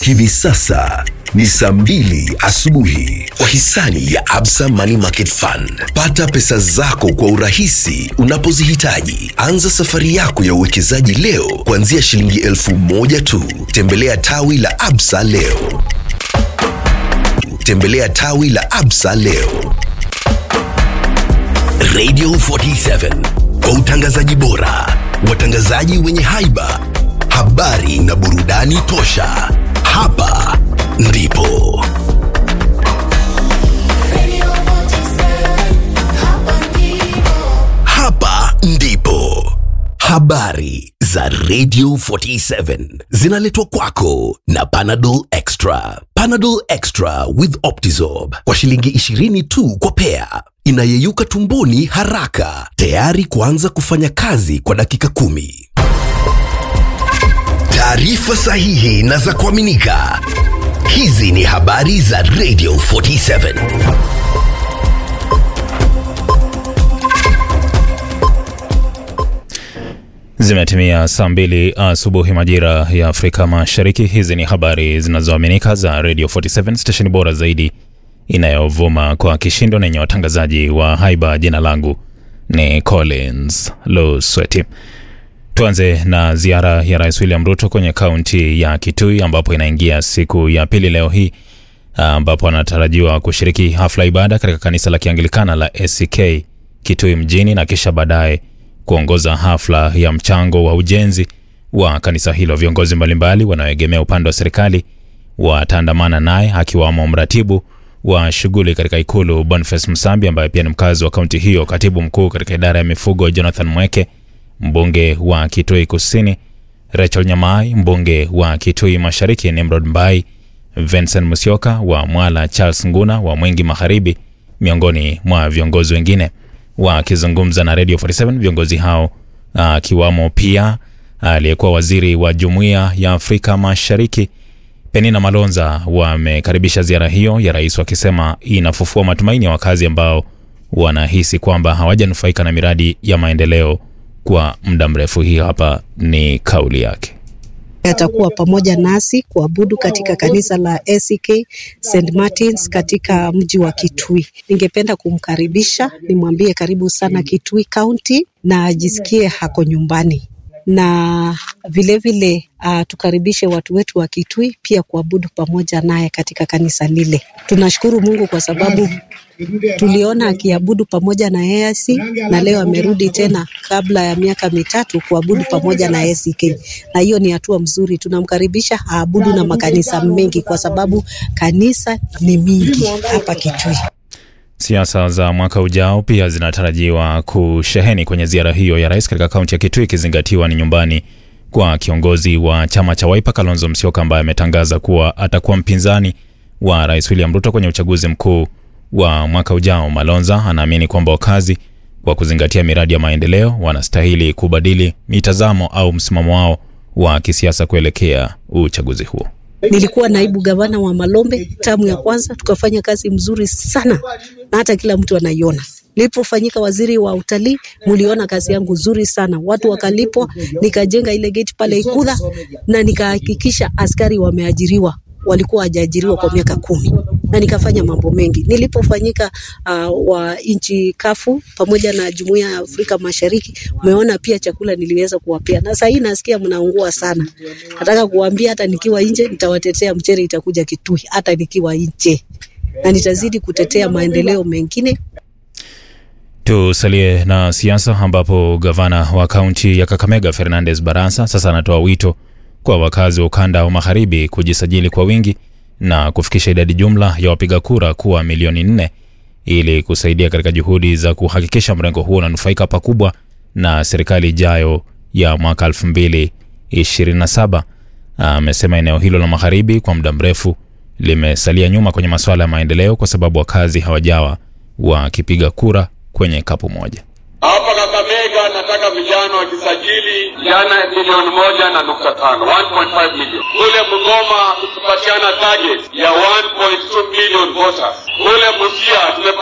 Hivi sasa ni saa mbili asubuhi kwa hisani ya Absa Money Market Fund. Pata pesa zako kwa urahisi unapozihitaji. Anza safari yako ya uwekezaji leo kuanzia shilingi elfu moja tu. Tembelea tawi la Absa leo. Tembelea tawi la Absa leo. Radio 47 kwa utangazaji bora, watangazaji wenye haiba, habari na burudani tosha. Hapa ndipo hapa ndipo habari za Radio 47 zinaletwa kwako na Panadol Extra. Panadol Extra with Optizorb kwa shilingi 20 tu kwa pea, inayeyuka tumboni haraka, tayari kuanza kufanya kazi kwa dakika kumi. Taarifa sahihi na za kuaminika. Hizi ni habari za Radio 47. Zimetimia saa mbili asubuhi majira ya Afrika Mashariki. Hizi ni habari zinazoaminika za Radio 47 stesheni bora zaidi inayovuma kwa kishindo na yenye watangazaji wa haiba. Jina langu ni Collins Lusweti. Tuanze na ziara ya Rais William Ruto kwenye kaunti ya Kitui ambapo inaingia siku ya pili leo hii, ambapo anatarajiwa kushiriki hafla ibada katika kanisa la Kianglikana la ACK Kitui mjini na kisha baadaye kuongoza hafla ya mchango wa ujenzi wa kanisa hilo. Viongozi mbalimbali wanaoegemea upande wa serikali wataandamana naye akiwamo mratibu wa shughuli katika ikulu Boniface Msambi ambaye pia ni mkazi wa kaunti hiyo, katibu mkuu katika idara ya mifugo Jonathan Mweke, mbunge wa Kitui Kusini Rachel Nyamai, mbunge wa Kitui Mashariki Nimrod Mbai, Vincent Musyoka wa Mwala, Charles Nguna wa Mwengi Magharibi, miongoni mwa viongozi wengine. Wakizungumza na Radio 47 viongozi hao akiwamo pia aliyekuwa waziri wa Jumuiya ya Afrika Mashariki Penina Malonza wamekaribisha ziara hiyo ya rais, wakisema inafufua matumaini ya wakazi ambao wanahisi kwamba hawajanufaika na miradi ya maendeleo kwa muda mrefu. Hii hapa ni kauli yake. Atakuwa pamoja nasi kuabudu katika kanisa la ACK St Martins katika mji wa Kitui. Ningependa kumkaribisha, nimwambie karibu sana Kitui County na ajisikie hako nyumbani, na vilevile uh, tukaribishe watu wetu wa Kitui pia kuabudu pamoja naye katika kanisa lile. Tunashukuru Mungu kwa sababu tuliona akiabudu pamoja na AIC na leo amerudi tena kabla ya miaka mitatu kuabudu pamoja na ACK, na hiyo ni hatua mzuri. Tunamkaribisha aabudu na makanisa mengi kwa sababu kanisa ni mingi hapa Kitui. Siasa za mwaka ujao pia zinatarajiwa kusheheni kwenye ziara hiyo ya rais katika kaunti ya Kitui, ikizingatiwa ni nyumbani kwa kiongozi wa chama cha Wiper Kalonzo Musyoka ambaye ametangaza kuwa atakuwa mpinzani wa rais William Ruto kwenye uchaguzi mkuu wa mwaka ujao. Malonza anaamini kwamba wakazi kwa kuzingatia miradi ya maendeleo wanastahili kubadili mitazamo au msimamo wao wa kisiasa kuelekea uchaguzi huo. Nilikuwa naibu gavana wa Malombe tamu ya kwanza, tukafanya kazi mzuri sana na hata kila mtu anaiona. Nilipofanyika waziri wa utalii, muliona kazi yangu nzuri sana, watu wakalipwa, nikajenga ile gate pale Ikudha na nikahakikisha askari wameajiriwa walikuwa hajaajiriwa kwa miaka kumi na nikafanya mambo mengi. Nilipofanyika uh, wa nchi kafu pamoja na jumuiya ya Afrika Mashariki, umeona pia chakula niliweza kuwapea, na sahii nasikia mnaungua sana. Nataka kuambia hata nikiwa nje nitawatetea, mchere itakuja Kitui hata nikiwa nje, na nitazidi kutetea maendeleo mengine. Tusalie na siasa ambapo gavana wa kaunti ya Kakamega Fernandes Barasa sasa anatoa wito kwa wakazi wa ukanda wa magharibi kujisajili kwa wingi na kufikisha idadi jumla ya wapiga kura kuwa milioni nne ili kusaidia katika juhudi za kuhakikisha mrengo huo unanufaika pakubwa na serikali ijayo ya mwaka 2027. Amesema eneo hilo la magharibi kwa muda mrefu limesalia nyuma kwenye masuala ya maendeleo kwa sababu wakazi hawajawa wakipiga kura kwenye kapu moja. Hapa Kakamega nataka vijana wakisajili vijana milioni moja na nukta tano 1.5 million. Kule Mgoma tukipatiana target ya 1.2 million voters. Kule Busia tume